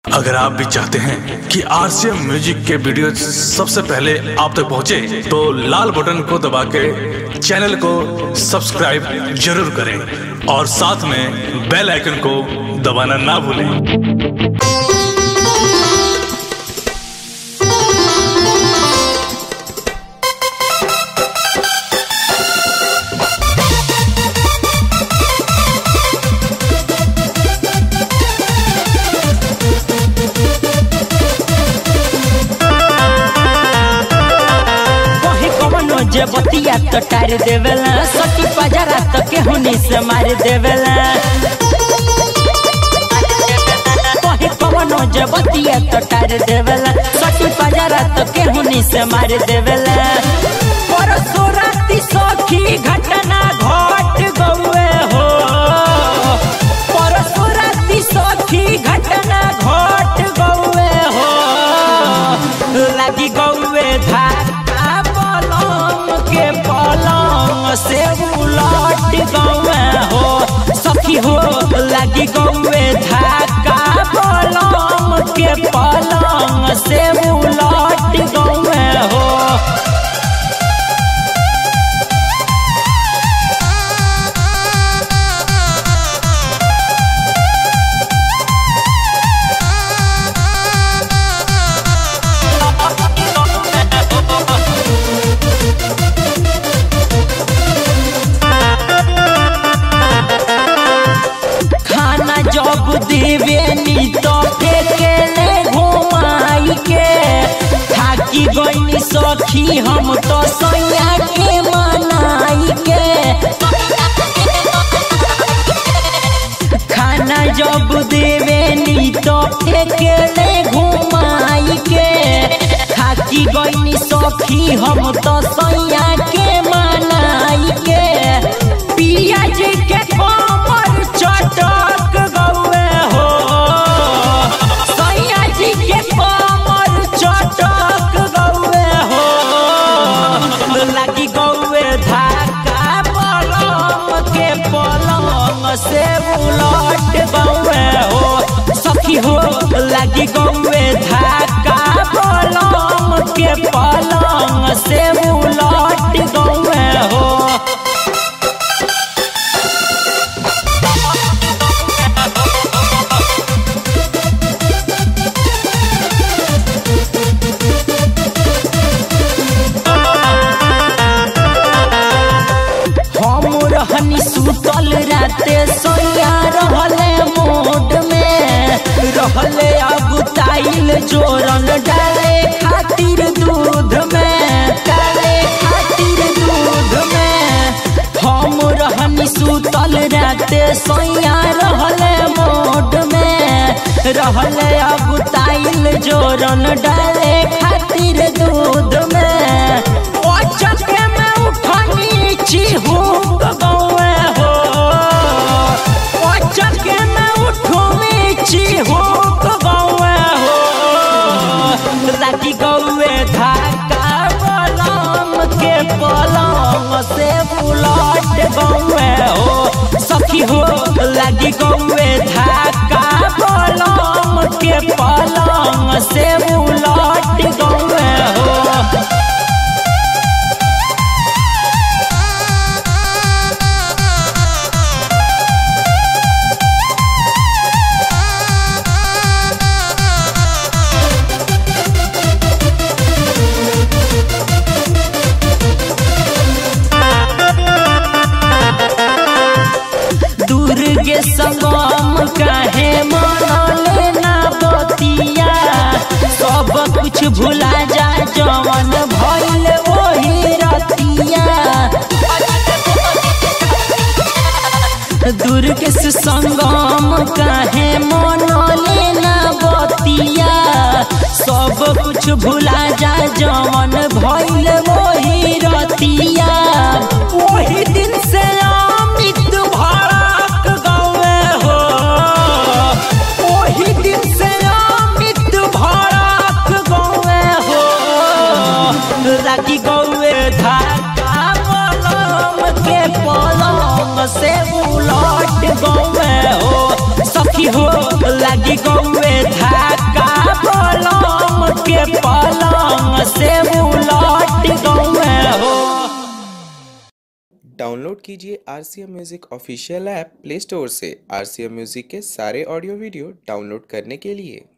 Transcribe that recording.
अगर आप भी चाहते हैं कि आरसीएम म्यूजिक के वीडियो सबसे पहले आप तक पहुंचे, तो लाल बटन को दबा के चैनल को सब्सक्राइब जरूर करें और साथ में बेल आइकन को दबाना ना भूलें कहीं कवनो जे बतिया तो टार देवेला सटी पजरा तो केहुनी से मार देवेला कहीं कवनो जे बतिया तो टार देवेला सटी पजरा तो केहुनी से मार देवेला परसों राती सखी घटना घट गौए हो परसों राती सखी घटना घट गौए हो लगी गौए धाका पलंग के पलंग से उलट गौए हो सखी हो लगी गौए धाका पलंग के पलंग से उलट गौए हो खाना जब देवे नी तो फेंकेले घुमाई के थाकी गईनी सखी हम तो सैया के मनाई के खाना जब देवे नी तो फेंकेले घुमाई के थाकी गईनी सखी हम तो सैया के मनाई के पियाज के कमर चटक गौए हो सैया जी के कमर चटक गौए हो लगी गौए धाका पलंग के पलंग से उलट गौए हो सखी हो लगी गौए धाका पलंग के पलंग से उलट गौए हो हम रहनी सुतल राते सोया रहले मोड में रहले अगुताइल जोरन डाले खातिर दूध में डाले खातिर दूध में हम रहनी सुतल राते सोया रहले मोड में रहले अगुताइल जोरन डाले खातिर दूध में ओ चके में उठनी चिहुक गौए हो ओ चके में उठनी चिहुक गौए हो राती गौए धाका पलंग के पलंग से बुलट गौए हो सखी हो लगी गौए धाका पलंग के पलंग से बुलट गौए हो दुर्गे संगम काहे मनले ना बतिया सब कुछ भुला जा जवन भइल वही रतिया दुर्गे से संगम काहे मनले ना बतिया सब कुछ भुला जा जवन भइल वही रतिया वही दिन से अमित भड़क गए हो वही दिन से अमित भड़क गए हो लगी गौए धाका पलम के पलंग से उलट गौए हो सखी हो लगी गौए धाका डाउनलोड कीजिए R C M music official app Play Store से आर सी एम म्यूज़िक के सारे ऑडियो वीडियो डाउनलोड करने के लिए